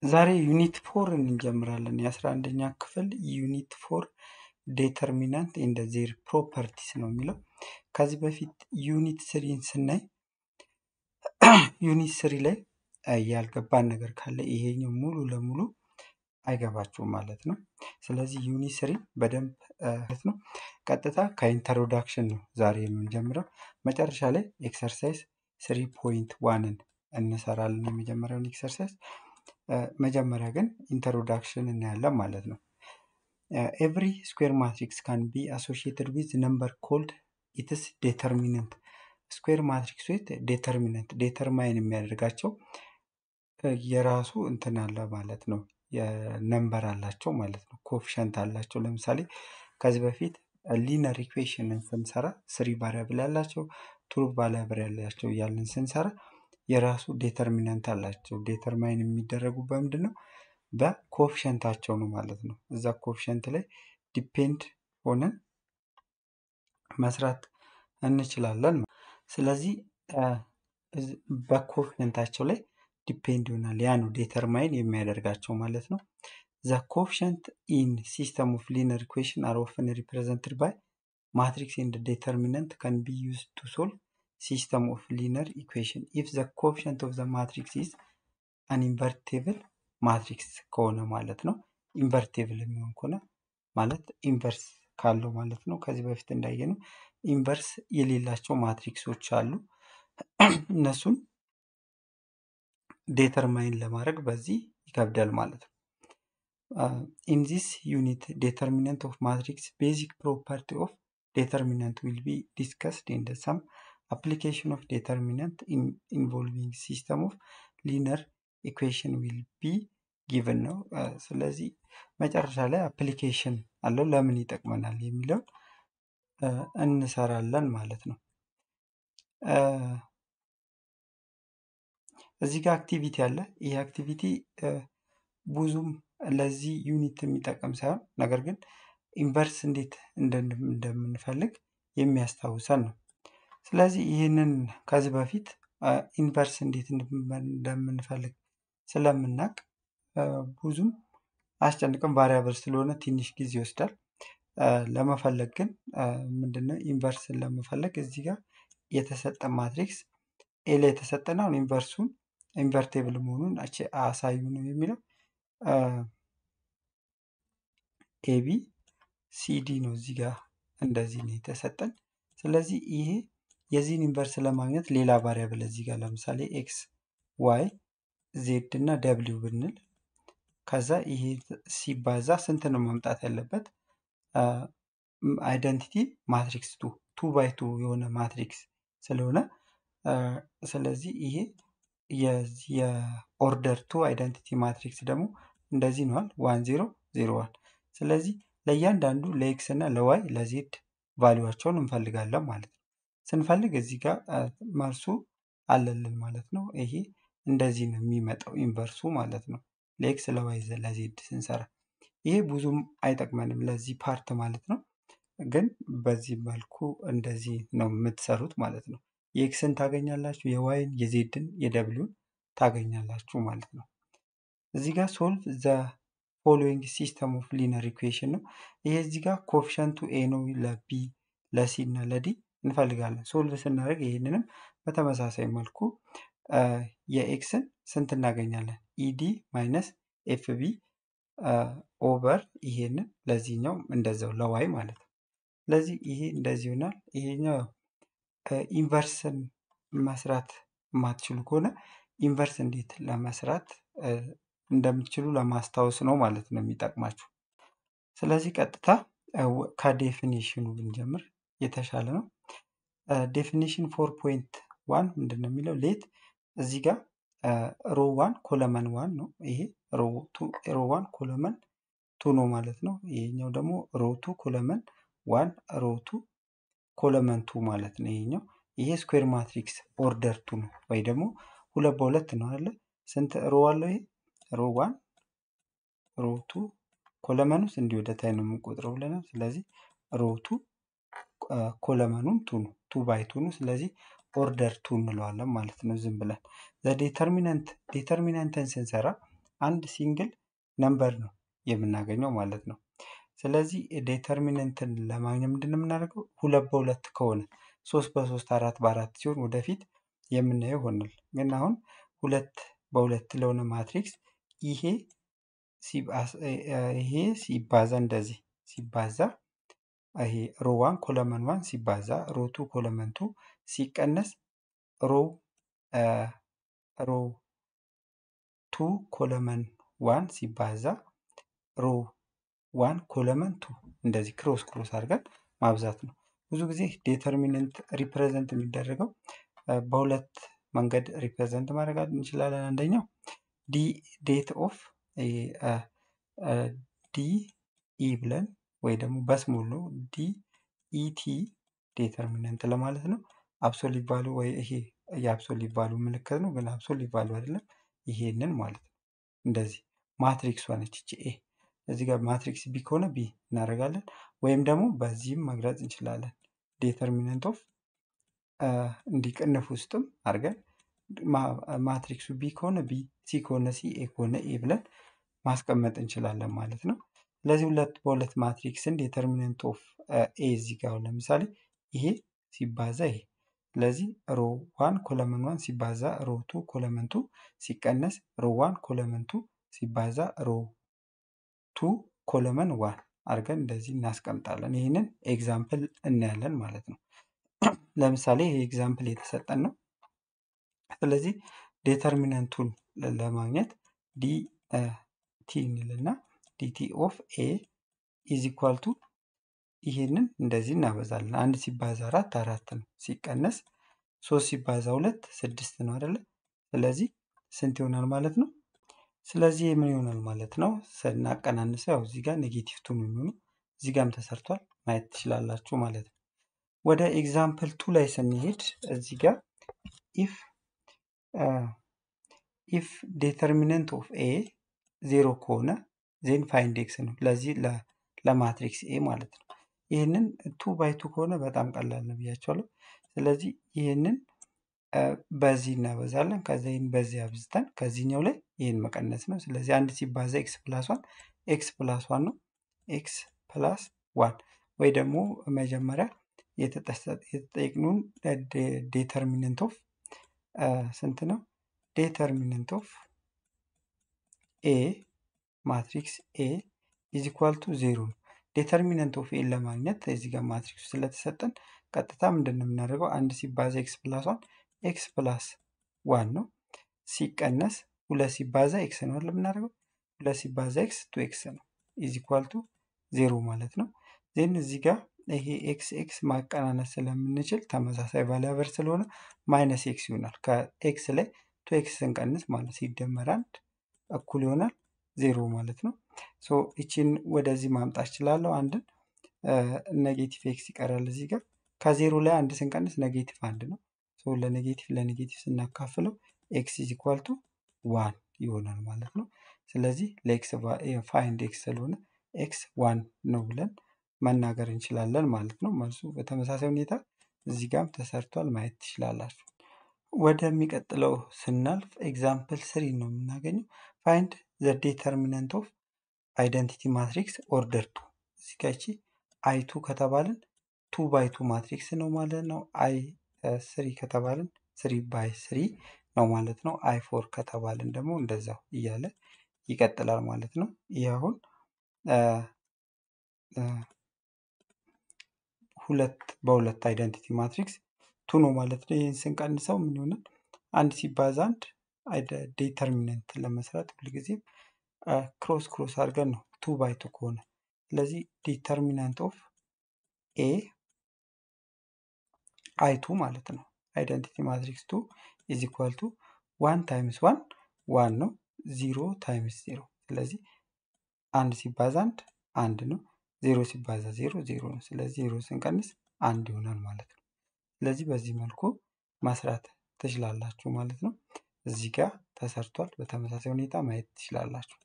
ዛሬ ዩኒት ፎር እንጀምራለን። የአስራ አንደኛ ክፍል ዩኒት ፎር ዴተርሚናንት ኤንድ ዜር ፕሮፐርቲስ ነው የሚለው። ከዚህ በፊት ዩኒት ስሪን ስናይ ዩኒት ስሪ ላይ ያልገባን ነገር ካለ ይሄኛው ሙሉ ለሙሉ አይገባችሁም ማለት ነው። ስለዚህ ዩኒት ስሪ በደንብ ማለት ነው ቀጥታ ከኢንትሮዳክሽን ነው ዛሬ የምንጀምረው። መጨረሻ ላይ ኤክሰርሳይዝ ስሪ ፖይንት ዋንን እንሰራለን የመጀመሪያውን ኤክሰርሳይዝ። መጀመሪያ ግን ኢንትሮዳክሽን እናያለን ማለት ነው። ኤቭሪ ስኩዌር ማትሪክስ ካን ቢ አሶሺየትድ ዊዝ ነምበር ኮልድ ኢትስ ዴተርሚነንት ስኩዌር ማትሪክስ ዊት ዴተርሚነንት ዴተርማይን የሚያደርጋቸው የራሱ እንትን አለ ማለት ነው። የነምበር አላቸው ማለት ነው። ኮፊሸንት አላቸው። ለምሳሌ ከዚህ በፊት ሊነር ኢኩዌሽንን ስንሰራ ስሪ ቫሪያብል ያላቸው ቱሩ ቫሪያብል ያላቸው እያልን ስንሰራ የራሱ ዴተርሚነንት አላቸው። ዴተርማይን የሚደረጉ በምንድን ነው? በኮፊሸንታቸው ነው ማለት ነው። እዛ ኮፊሸንት ላይ ዲፔንድ ሆነን መስራት እንችላለን። ስለዚህ በኮፊሸንታቸው ላይ ዲፔንድ ይሆናል። ያ ነው ዴተርማይን የሚያደርጋቸው ማለት ነው። ዘ ኮፊሸንት ኢን ሲስተም ኦፍ ሊነር ኢኩዌሽን አር ኦፍን ሪፕሬዘንትድ ባይ ማትሪክስ ኤንድ ዴተርሚነንት ካን ቢ ዩዝ ቱ ሶልቭ ሲስተም ኦፍ ሊነር ኢኩዌሽን ኢፍ ዘ ኮፊሸንት ኦፍ ዘ ማትሪክስ ኢዝ አን ኢንቨርቴብል ማትሪክስ ከሆነ ማለት ነው። ኢንቨርቴብል የሚሆን ከሆነ ማለት ኢንቨርስ ካለው ማለት ነው። ከዚህ በፊት እንዳየነው ኢንቨርስ የሌላቸው ማትሪክሶች አሉ። እነሱን ዴተርማይን ለማድረግ በዚህ ይከብዳል ማለት ነው። ኢን ዚስ ዩኒት ዴተርሚነንት ኦፍ ማትሪክስ ቤዚክ ፕሮፐርቲ ኦፍ ዴተርሚነንት ዊል ቢ ዲስከስድ ኢን ሰም application of determinant in involving system of linear equation will be given ነው። ስለዚህ መጨረሻ ላይ አፕሊኬሽን አለው ለምን ይጠቅመናል የሚለውን እንሰራለን ማለት ነው። እዚህ ጋር አክቲቪቲ አለ። ይህ አክቲቪቲ ብዙም ለዚህ ዩኒት የሚጠቅም ሳይሆን ነገር ግን ኢንቨርስ እንዴት እንደምንፈልግ የሚያስታውሰን ነው። ስለዚህ ይህንን ከዚህ በፊት ኢንቨርስ እንዴት እንደምንፈልግ ስለምናውቅ ብዙም አስጨንቅም ቫሪያብል ስለሆነ ትንሽ ጊዜ ይወስዳል። ለመፈለግ ግን ምንድነው ኢንቨርስን ለመፈለግ እዚህ ጋር የተሰጠ ማትሪክስ ኤ ላይ የተሰጠን አሁን ኢንቨርሱን ኢንቨርቴብል መሆኑን አሳዩ ነው የሚለው ኤቢ ሲዲ ነው እዚህ ጋር እንደዚህ ነው የተሰጠን። ስለዚህ ይሄ የዚህን ኢንቨርስ ለማግኘት ሌላ ቫሪያብል እዚህ ጋር ለምሳሌ ኤክስ ዋይ ዜድ እና ደብሊው ብንል ከዛ ይሄ ሲባዛ ስንት ነው መምጣት ያለበት? አይደንቲቲ ማትሪክስ ቱ ቱ ባይ ቱ የሆነ ማትሪክስ ስለሆነ ስለዚህ ይሄ የኦርደር ቱ አይደንቲቲ ማትሪክስ ደግሞ እንደዚህ ነዋል ዋን ዜሮ ዜሮ ዋን ስለዚህ ለእያንዳንዱ ለኤክስ እና ለዋይ ለዜድ ቫሊዋቸውን እንፈልጋለን ማለት ነው። ስንፈልግ እዚህ ጋር መልሱ አለልን ማለት ነው። ይሄ እንደዚህ ነው የሚመጣው ኢንቨርሱ ማለት ነው። ለኤክስ ለዋይ ለዜድ ስንሰራ ይሄ ብዙም አይጠቅመንም ለዚህ ፓርት ማለት ነው። ግን በዚህ መልኩ እንደዚህ ነው የምትሰሩት ማለት ነው። የኤክስን ታገኛላችሁ፣ የዋይን፣ የዜድን፣ የደብሊውን ታገኛላችሁ ማለት ነው። እዚህ ጋር ሶልቭ ዘ ፎሎዊንግ ሲስተም ኦፍ ሊነር ኢኩዌሽን ነው። ይሄ እዚህ ጋር ኮፊሸንቱ ኤ ነው ለቢ ለሲ እና ለዲ እንፈልጋለን። ሶልቭ ስናደርግ ይህንንም በተመሳሳይ መልኩ የኤክስን ስንት እናገኛለን? ኢዲ ማይነስ ኤፍቢ ኦቨር ይሄንን ለዚህኛው እንደዛው ለዋይ ማለት ነው። ስለዚህ ይሄ እንደዚህ ይሆናል። ይሄኛው ኢንቨርስን መስራት የማትችሉ ከሆነ ኢንቨርስ እንዴት ለመስራት እንደምትችሉ ለማስታወስ ነው ማለት ነው የሚጠቅማችሁ። ስለዚህ ቀጥታ ከዴፊኒሽኑ ብንጀምር የተሻለ ነው። ዴፊኒሽን ፎር ፖይንት ዋን ምንድን ነው የሚለው ሌት እዚህ ጋር ሮ ዋን ኮለመን ዋን ነው። ይሄ ሮ ዋን ኮለመን ቱ ነው ማለት ነው። ይሄኛው ደግሞ ሮ ቱ ኮለመን ዋን ሮ ቱ ኮለመን ቱ ማለት ነው። ይሄኛው ይሄ ስኩዌር ማትሪክስ ኦርደር ቱ ነው ወይ ደግሞ ሁለት በሁለት ነው አለ። ስንት ሮ አለው ይሄ ሮ ዋን ሮ ቱ ኮለመን ውስጥ እንዲህ ወደ ታይ ነው የምንቆጥረው ብለናል። ስለዚህ ሮ ቱ ኮለመኑም ቱ ነው ቱ ባይ ቱ ነው። ስለዚህ ኦርደር ቱ እንለዋለን ማለት ነው ዝም ብለን። ዴተርሚናንት ዴተርሚናንትን ስንሰራ አንድ ሲንግል ነምበር ነው የምናገኘው ማለት ነው። ስለዚህ ዴተርሚነንትን ለማግኘት ምንድን ነው የምናደርገው? ሁለት በሁለት ከሆነ ሶስት በሶስት አራት በአራት ሲሆን ወደፊት የምናየው ይሆናል። ግን አሁን ሁለት በሁለት ለሆነ ማትሪክስ ይሄ ይሄ ሲባዛ እንደዚህ ሲባዛ ይሄ ሮ ዋን ኮለመን ዋን ሲባዛ ሮ ቱ ኮለመን ቱ ሲቀነስ ሮ ሮ ቱ ኮለመን ዋን ሲባዛ ሮ ዋን ኮለመን ቱ እንደዚህ ክሮስ ክሮስ አድርገን ማብዛት ነው። ብዙ ጊዜ ዴተርሚነንት ሪፕሬዘንት የሚደረገው በሁለት መንገድ ሪፕሬዘንት ማድረግ እንችላለን። አንደኛው ዲ ዴት ኦፍ ዲ ኢ ብለን ወይ ደግሞ በስሞል ነው ዲ ኢቲ ዴተርሚነንት ለማለት ነው። አብሶሊት ቫሉ ወይ ይሄ የአብሶሊት ቫሉ ምልክት ነው፣ ግን አብሶሊት ቫሉ አይደለም። ይሄንን ማለት ነው። እንደዚህ ማትሪክስ ሆነች ይቺ ኤ እዚህ ጋር ማትሪክስ ቢ ከሆነ ቢ እናደርጋለን። ወይም ደግሞ በዚህም መግለጽ እንችላለን። ዴተርሚነንት ኦፍ እንዲቅንፍ ውስጥም አድርገን ማትሪክሱ ቢ ከሆነ ቢ፣ ሲ ከሆነ ሲ፣ ኤ ከሆነ ኤ ብለን ማስቀመጥ እንችላለን ማለት ነው። ስለዚህ ሁለት በሁለት ማትሪክስን ዴተርሚነንት ኦፍ ኤ እዚህ ጋር ለምሳሌ ይሄ ሲባዛ ይሄ ስለዚህ ሮ ዋን ኮለመን ዋን ሲባዛ ሮ ቱ ኮለመን ቱ ሲቀነስ ሮ ዋን ኮለመን ቱ ሲባዛ ሮ ቱ ኮለመን ዋን አድርገን እንደዚህ እናስቀምጣለን። ይህንን ኤግዛምፕል እናያለን ማለት ነው። ለምሳሌ ይህ ኤግዛምፕል የተሰጠን ነው። ስለዚህ ዴተርሚነንቱን ለማግኘት ዲ ቲ እንልና ዲቲ ኦፍ ኤ ኢዝ ኢኳል ቱ ይህንን እንደዚህ እናበዛለን። አንድ ሲባዛ አራት አራት ነው። ሲቀነስ ሶስት ሲባዛ ሁለት ስድስት ነው አይደለ? ስለዚህ ስንት ይሆናል ማለት ነው? ስለዚህ ምን ይሆናል ማለት ነው? ስናቀናንሰው ያው እዚህ ጋር ኔጌቲቭ ቱ ነው የሚሆኑ እዚህ ጋርም ተሰርቷል ማየት ትችላላችሁ ማለት ነው። ወደ ኤግዛምፕል ቱ ላይ ስንሄድ እዚህ ጋር ኢፍ ኢፍ ዴተርሚነንት ኦፍ ኤ ዜሮ ከሆነ ዜን ፋይንድ ኤክስ ነው። ለዚህ ለማትሪክስ ኤ ማለት ነው። ይህንን ቱ ባይ ቱ ከሆነ በጣም ቀላል ነው ብያቸዋለሁ። ስለዚህ ይህንን በዚህ እናበዛለን። ከዚ ይህን በዚህ አብዝተን ከዚህኛው ላይ ይህን መቀነስ ነው። ስለዚህ አንድ ሲባዛ ኤክስ ፕላስ ዋን ኤክስ ፕላስ ዋን ነው። ኤክስ ፕላስ ዋን ወይ ደግሞ መጀመሪያ የተጠየቅነውን ዴተርሚነንት ኦፍ ስንት ነው? ዴተርሚነንት ኦፍ ኤ ማትሪክስ ኤ ኢዝ ኢኳል ቱ ዜሮ ነው። ዴተርሚነንት ኦፍ ኤን ለማግኘት እዚህ ጋር ማትሪክሱ ስለተሰጠን ቀጥታ ምንድን ነው የምናደርገው? አንድ ሲባዛ ኤክስ ፕላስ ዋን ኤክስ ፕላስ ዋን ነው። ሲቀነስ ሁለት ሲባዛ ኤክስ ነው አይደል የምናደርገው? ሁለት ሲባዛ ኤክስ ቱ ኤክስ ነው ኢዝ ኢኳል ቱ ዜሮ ማለት ነው። ዜን እዚህ ጋር ይሄ ኤክስ ኤክስ ማቀናነስ ስለምንችል ተመሳሳይ ቫሊያበር ስለሆነ ማይነስ ኤክስ ይሆናል። ከኤክስ ላይ ቱ ኤክስ ስንቀንስ ማለት ሲደመር አንድ እኩል ይሆናል ዜሮ ማለት ነው። ሶ ይቺን ወደዚህ ማምጣት እችላለሁ። አንድን ኔጌቲቭ ኤክስ ይቀራል እዚህ ጋር ከዜሮ ላይ አንድ ስንቀንስ ኔጌቲቭ አንድ ነው። ሶ ለኔጌቲቭ ለኔጌቲቭ ስናካፍለው ኤክስ ኢዝ ኢኳል ቱ ዋን ይሆናል ማለት ነው። ስለዚህ ለኤክስ ፋይንድ ኤክስ ስለሆነ ኤክስ ዋን ነው ብለን መናገር እንችላለን ማለት ነው። መልሱ በተመሳሳይ ሁኔታ እዚህ ጋርም ተሰርቷል ማየት ትችላላችሁ። ወደሚቀጥለው ስናልፍ ኤግዛምፕል ስሪ ነው የምናገኘው። ፋይንድ ዘ ዴተርሚነንት ኦፍ አይደንቲቲ ማትሪክስ ኦርደር ቱ። እዚህ ጋ ይቺ አይ ቱ ከተባልን ቱ ባይ ቱ ማትሪክስ ነው ማለት ነው። አይ ስሪ ከተባልን ስሪ ባይ ስሪ ነው ማለት ነው። አይ ፎር ከተባልን ደግሞ እንደዛው እያለ ይቀጥላል ማለት ነው። ይህ አሁን ሁለት በሁለት አይደንቲቲ ማትሪክስ ቱ ነው ማለት ነው። ይህን ስንቀንሰው ምን ይሆናል? አንድ ሲባዛ አንድ ዴተርሚነንት ለመስራት ሁልጊዜም ክሮስ ክሮስ አድርገን ነው ቱ ባይ ቱ ከሆነ ስለዚህ ዲተርሚናንት ኦፍ ኤ አይ ቱ ማለት ነው። አይደንቲቲ ማትሪክስ ቱ ኢዝ ኢኳል ቱ ዋን ታይምስ ዋን ዋን ነው። ዚሮ ታይምስ ዜሮ ስለዚህ አንድ ሲባዛ አንድ አንድ ነው። ዜሮ ሲባዛ ዜሮ ዜሮ ነው። ስለዚህ ዜሮ ስንቀንስ አንድ ይሆናል ማለት ነው። ስለዚህ በዚህ መልኩ መስራት ትችላላችሁ ማለት ነው። እዚህ ጋር ተሰርቷል። በተመሳሳይ ሁኔታ ማየት ትችላላችሁ።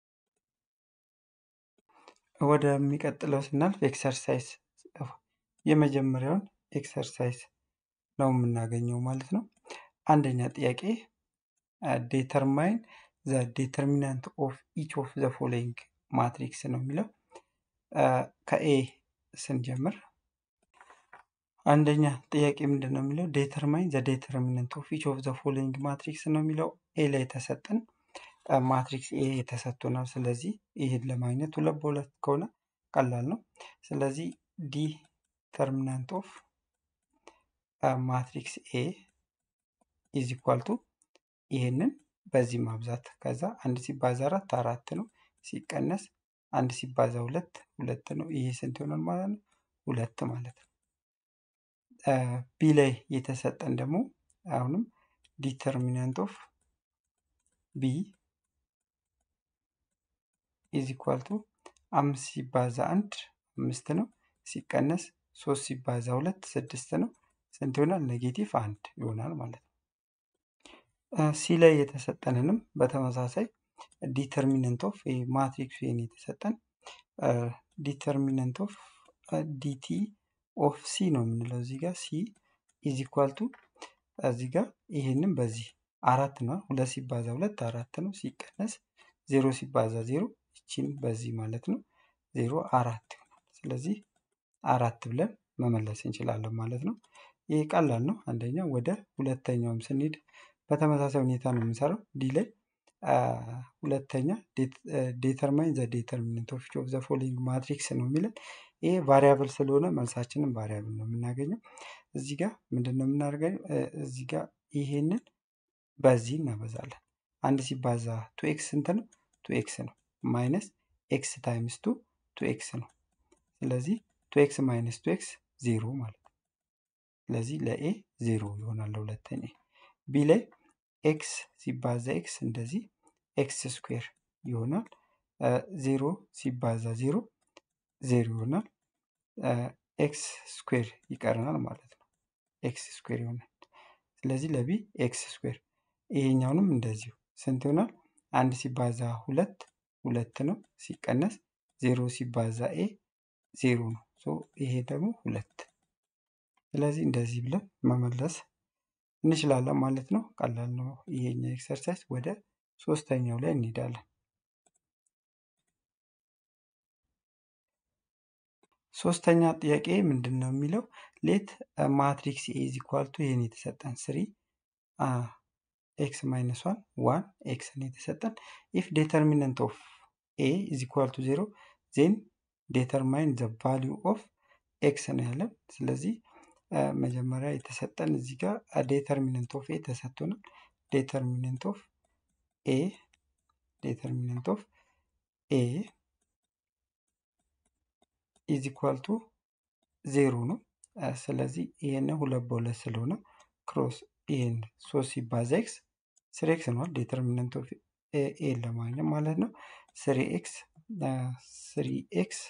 ወደሚቀጥለው ስናልፍ ኤክሰርሳይዝ የመጀመሪያውን ኤክሰርሳይዝ ነው የምናገኘው ማለት ነው። አንደኛ ጥያቄ ዴተርማይን ዘ ዴተርሚናንት ኦፍ ኢች ኦፍ ዘ ፎሎዊንግ ማትሪክስ ነው የሚለው ከኤ ስንጀምር አንደኛ ጥያቄ ምንድን ነው የሚለው ዴተርማይን ዘ ዴተርሚናንት ኦፍ ኢች ኦፍ ዘ ፎሎዊንግ ማትሪክስ ነው የሚለው ኤ ላይ የተሰጠን ማትሪክስ ኤ የተሰጥቶናል። ስለዚህ ይህን ለማግኘት ሁለት በሁለት ከሆነ ቀላል ነው። ስለዚህ ዲተርሚናንት ኦፍ ማትሪክስ ኤ ኢዝ ኢኳል ቱ ይህንን በዚህ ማብዛት ከዛ አንድ ሲባዛ አራት አራት ነው ሲቀነስ አንድ ሲባዛ ሁለት ሁለት ነው። ይሄ ስንት ይሆናል ማለት ነው? ሁለት ማለት ነው። ቢ ላይ የተሰጠን ደግሞ አሁንም ዲተርሚናንት ኦፍ ቢ ኢዝ ኢኳል ቱ አምስት ሲባዛ አንድ አምስት ነው ሲቀነስ ሶስት ሲባዛ ሁለት ስድስት ነው። ስንት ይሆናል? ኔጌቲቭ አንድ ይሆናል ማለት ነው። ሲ ላይ የተሰጠንንም በተመሳሳይ ዲተርሚነንት ኦፍ ማትሪክስ ይህን የተሰጠን ዲተርሚነንት ኦፍ ዲቲ ኦፍ ሲ ነው የምንለው እዚህ ጋር ሲ ኢዝ ኢኳል ቱ እዚህ ጋር ይህንም በዚህ አራት ነው ሁለት ሲባዛ ሁለት አራት ነው ሲቀነስ ዜሮ ሲባዛ ዜሮ ይችን በዚህ ማለት ነው ዜሮ አራት ይሆናል። ስለዚህ አራት ብለን መመለስ እንችላለን ማለት ነው። ይህ ቀላል ነው። አንደኛ ወደ ሁለተኛውም ስንሄድ በተመሳሳይ ሁኔታ ነው የምንሰራው። ዲ ላይ ሁለተኛ ዴተርማይን ዘ ዴተርሚነንት ኦፍ ኦፍ ዘ ፎሎዊንግ ማትሪክስ ነው የሚለን። ይሄ ቫሪያብል ስለሆነ መልሳችንን ቫሪያብል ነው የምናገኘው። እዚህ ጋር ምንድን ነው የምናደርገው? እዚህ ጋር ይሄንን በዚህ እናበዛለን። አንድ ሲባዛ ቱ ኤክስ ስንት ነው? ቱ ኤክስ ነው። ማይነስ ኤክስ ታይምስ ቱ ቱ ኤክስ ነው። ስለዚህ ቱ ኤክስ ማይነስ ቱ ኤክስ ዜሮ ማለት ነው። ስለዚህ ለኤ ዜሮ ይሆናል ለሁለተኛ። ቢ ላይ ኤክስ ሲባዛ ኤክስ እንደዚህ ኤክስ ስኩዌር ይሆናል። ዜሮ ሲባዛ ዜሮ ዜሮ ይሆናል። ኤክስ ስኩዌር ይቀረናል ማለት ነው። ኤክስ ስኩዌር ይሆናል። ስለዚህ ለቢ ኤክስ ስኩዌር ይሄኛውንም እንደዚሁ ስንት ይሆናል? አንድ ሲባዛ ሁለት ሁለት ነው ሲቀነስ ዜሮ ሲባዛ ኤ ዜሮ ነው። ይሄ ደግሞ ሁለት። ስለዚህ እንደዚህ ብለን መመለስ እንችላለን ማለት ነው። ቀላል ነው ይሄኛው ኤክሰርሳይዝ። ወደ ሶስተኛው ላይ እንሄዳለን። ሶስተኛ ጥያቄ ምንድን ነው የሚለው ሌት ማትሪክስ ኤ ኢዝ ኢኳል ቱ ይህን የተሰጠን ስሪ ኤክስ ማይነስ ዋን ዋን ኤክስ ነው የተሰጠን ኢፍ ዴተርሚነንት ኦፍ ኤ ኢዝ ኢኳል ቱ ዜሮ ዜን ዴተርማይን ዘ ቫሊዩ ኦፍ ኤክስ ነው ያለን። ስለዚህ መጀመሪያ የተሰጠን እዚህ ጋር ዴተርሚነንት ኦፍ ኤ ተሰጥቶናል። ዴተርሚነንት ኦፍ ኤ ዴተርሚነንት ኦፍ ኤ ኢዝ ኢኳል ቱ ዜሮ ነው። ስለዚህ ይሄን ሁለት በሁለት ስለሆነ ክሮስ ይሄን ሶስት ሲባዛ ኤክስ ስሪ ኤክስ ነዋል። ዴተርሚነንት ኦፍ ኤ ለማግኘት ማለት ነው። ስሪ ኤክስ ስሪ ኤክስ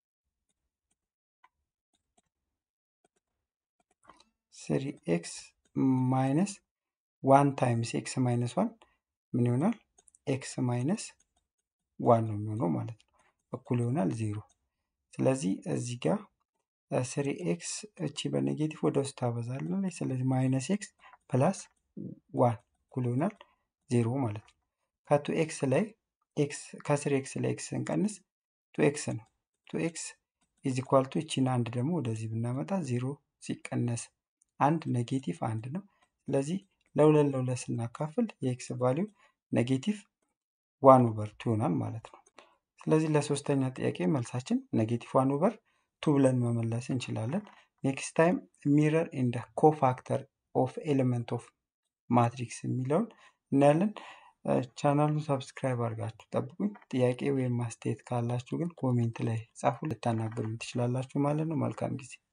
ስሪ ኤክስ ማይነስ ዋን ታይምስ ኤክስ ማይነስ ዋን ምን ይሆናል? ኤክስ ማይነስ ዋን ነው የሚሆነው ማለት ነው። እኩል ይሆናል ዜሮ። ስለዚህ እዚህ ጋር ስሪ ኤክስ እቺ በኔጌቲቭ ወደ ውስጥ ታበዛለች። ስለዚህ ማይነስ ኤክስ ፕላስ ዋን እኩል ይሆናል ዜሮ ማለት ነው። ከቱ ኤክስ ላይ ኤክስ ከስሪ ኤክስ ላይ ኤክስ ስንቀንስ ቱ ኤክስ ነው። ቱ ኤክስ ኢዝ ኢኳል ቱ እቺን አንድ ደግሞ ወደዚህ ብናመጣ ዜሮ ሲቀነስ አንድ ኔጌቲቭ አንድ ነው። ስለዚህ ለሁለት ለሁለት ስናካፍል የኤክስ ቫሊዩ ኔጌቲቭ ዋን ኦቨር ቱ ይሆናል ማለት ነው። ስለዚህ ለሶስተኛ ጥያቄ መልሳችን ኔጌቲቭ ዋን ኦቨር ቱ ብለን መመለስ እንችላለን። ኔክስት ታይም ሚረር ኢንደ ኮፋክተር ኦፍ ኤሌመንት ኦፍ ማትሪክስ የሚለውን እናያለን። ቻናሉን ሰብስክራይብ አድርጋችሁ ጠብቁኝ። ጥያቄ ወይም ማስተያየት ካላችሁ ግን ኮሜንት ላይ ጻፉ፣ ልታናገሩኝ ትችላላችሁ ማለት ነው። መልካም ጊዜ